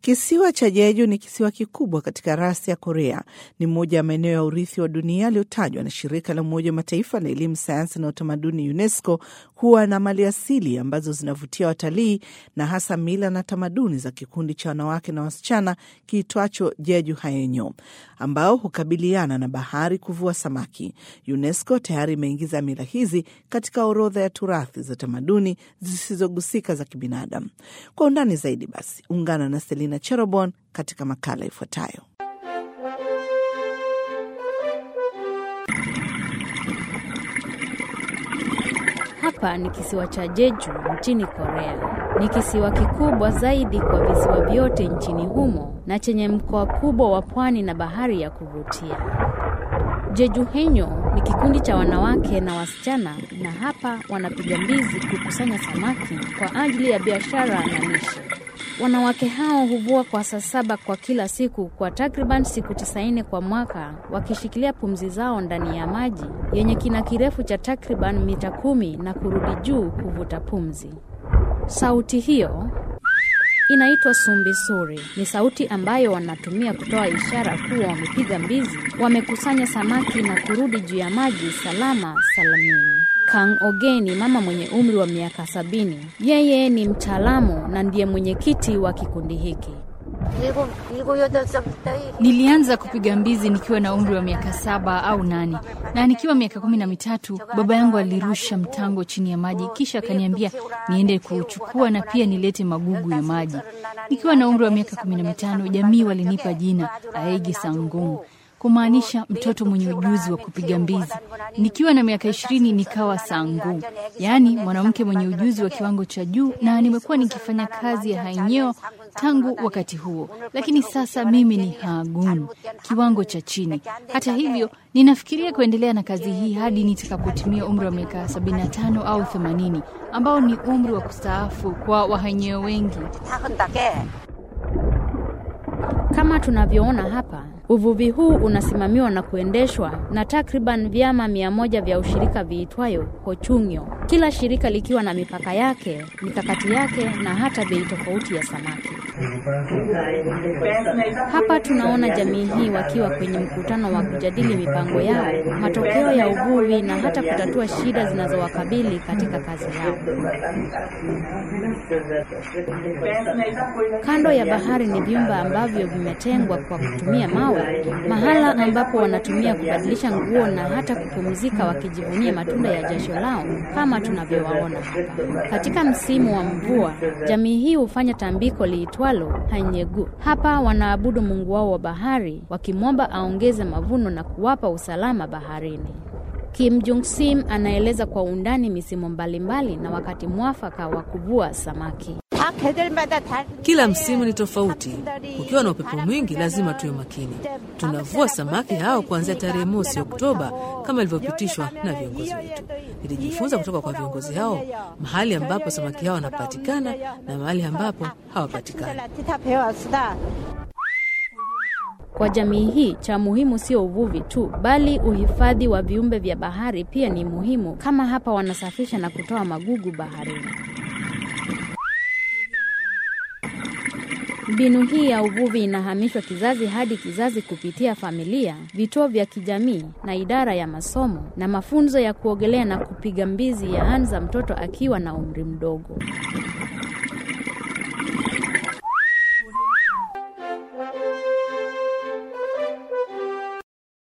Kisiwa cha Jeju ni kisiwa kikubwa katika rasi ya Korea. Ni moja ya maeneo ya urithi wa dunia yaliyotajwa na shirika la Umoja wa Mataifa la elimu, sayansi na utamaduni UNESCO kuwa na mali asili ambazo zinavutia watalii na hasa mila na tamaduni za kikundi cha wanawake na wasichana kiitwacho Jeju Haenyo ambao hukabiliana na bahari kuvua samaki. UNESCO tayari imeingiza mila hizi katika orodha ya turathi za tamaduni zisizogusika za kibinadamu. Kwa undani zaidi, basi ungana na Selina Cherobon katika makala ifuatayo. Hapa ni kisiwa cha Jeju nchini Korea. Ni kisiwa kikubwa zaidi kwa visiwa vyote nchini humo na chenye mkoa kubwa wa pwani na bahari ya kuvutia. Jeju Henyo ni kikundi cha wanawake na wasichana, na hapa wanapiga mbizi kukusanya samaki kwa ajili ya biashara na lishe. Wanawake hao huvua kwa saa saba kwa kila siku kwa takriban siku tisaini kwa mwaka, wakishikilia pumzi zao ndani ya maji yenye kina kirefu cha takriban mita kumi na kurudi juu kuvuta pumzi. Sauti hiyo inaitwa sumbisuri. Ni sauti ambayo wanatumia kutoa ishara kuwa wamepiga mbizi, wamekusanya samaki na kurudi juu ya maji salama salamini. Kang Ogeni, mama mwenye umri wa miaka sabini, yeye ni mtaalamu na ndiye mwenyekiti wa kikundi hiki. Nilianza kupiga mbizi nikiwa na umri wa miaka saba au nane, na nikiwa miaka kumi na mitatu baba yangu alirusha mtango chini ya maji, kisha akaniambia niende kuuchukua na pia nilete magugu ya maji. Nikiwa na umri wa miaka kumi na mitano jamii walinipa jina Aegi Sangung kumaanisha mtoto mwenye ujuzi wa kupiga mbizi. Nikiwa na miaka ishirini nikawa sangu, yaani mwanamke mwenye ujuzi wa kiwango cha juu, na nimekuwa nikifanya kazi ya hainyeo tangu wakati huo, lakini sasa mimi ni hagun, kiwango cha chini. Hata hivyo, ninafikiria kuendelea na kazi hii hadi nitakapotimia umri wa miaka 75 au 80 ambao ni umri wa kustaafu kwa wahanyeo wengi. Kama tunavyoona hapa, uvuvi huu unasimamiwa na kuendeshwa na takriban vyama mia moja vya ushirika viitwayo Hochungyo, kila shirika likiwa na mipaka yake, mikakati yake na hata bei tofauti ya samaki. Hapa tunaona jamii hii wakiwa kwenye mkutano wa kujadili mipango yao, matokeo ya uvuvi na hata kutatua shida zinazowakabili katika kazi yao. Kando ya bahari ni vyumba ambavyo vimetengwa kwa kutumia mawe, mahala ambapo wanatumia kubadilisha nguo na hata kupumzika, wakijivunia matunda ya jasho lao kama tunavyowaona hapa. Katika msimu wa mvua, jamii hii hufanya tambiko liitwalo Hanyegu. Hapa wanaabudu mungu wao wa bahari, wakimwomba aongeze mavuno na kuwapa usalama baharini. Kim Jung Sim anaeleza kwa undani misimu mbalimbali na wakati mwafaka wa kuvua samaki. Kila msimu ni tofauti. Ukiwa na upepo mwingi, lazima tuwe makini. Tunavua samaki hao kuanzia tarehe mosi Oktoba kama ilivyopitishwa na viongozi wetu. Nilijifunza kutoka kwa viongozi hao mahali ambapo samaki hao wanapatikana na mahali ambapo hawapatikani. Kwa jamii hii cha muhimu sio uvuvi tu, bali uhifadhi wa viumbe vya bahari pia ni muhimu, kama hapa wanasafisha na kutoa magugu baharini. Mbinu hii ya uvuvi inahamishwa kizazi hadi kizazi kupitia familia, vituo vya kijamii na idara ya masomo na mafunzo ya kuogelea na kupiga mbizi yaanza mtoto akiwa na umri mdogo.